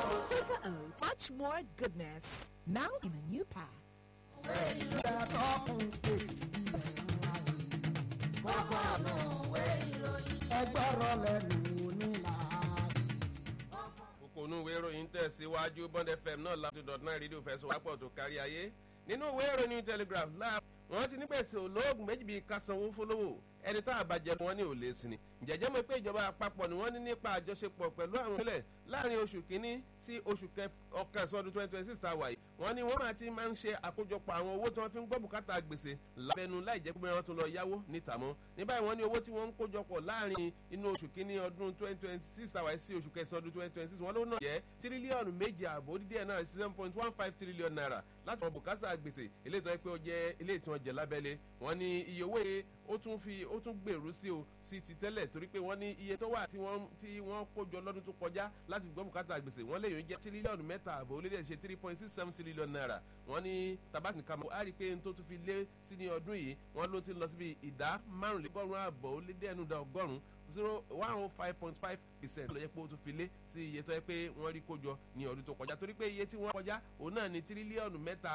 Quaker Oat, much more goodness. Now in a new pack. ẹgbọ́rọ̀ lẹ́nu onílàárí. kókó inú ìwé ìròyìn tẹ̀síwájú bond fm náà láti dot nine rédíò fẹsọ̀ wápọ̀ tó kárí ayé nínú ìwé ìròyìn telegraph láà wọ́n ti ní gbèsè olóògùn méjì bíi kásanwó fọlọ́wọ́ ẹni tá a bá jẹ wọn ní òlé sí ni jẹjẹ mọ̀ pé ìjọba àpapọ̀ ni wọ́n ní nípa àjọṣepọ̀ pẹ̀lú àwọn ìpínlẹ̀ láàrin oṣù kínní sí oṣù ọkàn ọdún twenty twenty six tá a wà yìí wọ́n ní wọ́n máa ti máa ń ṣe àkójọpọ̀ àwọn owó tí wọ́n fi ń gbọ́ bùkátà gbèsè lábẹ́nu láì jẹ́ pé wọ́n tún lọ yáwó níta mọ́ ní báyìí wọ́n ní owó tí wọ́n ń kójọpọ̀ láàrin inú oṣù kínní ọdún twenty twenty six àwáyé sí oṣù kẹsàn-án ọdún twenty twenty six wọ́n ló náà jẹ́ tírílíọ̀nù méjì ààbò dídí ẹ̀ náà seven point one five trillion naira láti wọn bùkátà gbèsè eléyìí tó yẹ pé ó jẹ́ eléyìí tí wọ́n jẹ lábẹ́lé wọ́n ní iye owó yìí ó tún fi ó tún gbèrú sí o sí ti tẹ́lẹ̀ torí pé wọ́n ní iye tó wà tí wọ́n tí wọ́n kó jọ lọ́dún tó kọjá láti gbọ́ bùkátà gbèsè wọ́n lè yóò jẹ́ tírílíọ̀nù mẹ́ta àbò ó lé dẹ̀ ṣe three point six seven trillion naira wọ́n ní tabasi kama á rí i pé n tó tún fi lé sí ní ọdún yìí wọ́n ló ti lọ síbi ìdá márùnlélọ́gọ́rùn-ún àbọ̀ ó lé dẹ́nu da ọgọ́rùn-ún zero one oh five point five percent ló yẹ pé ó tún fi lé sí iye tó yẹ pé wọ́n rí kó jọ ní ọdún tó kọjá torí pé iye tí wọ́n kọjá òun náà ní tírílíọ̀nù mẹ́ta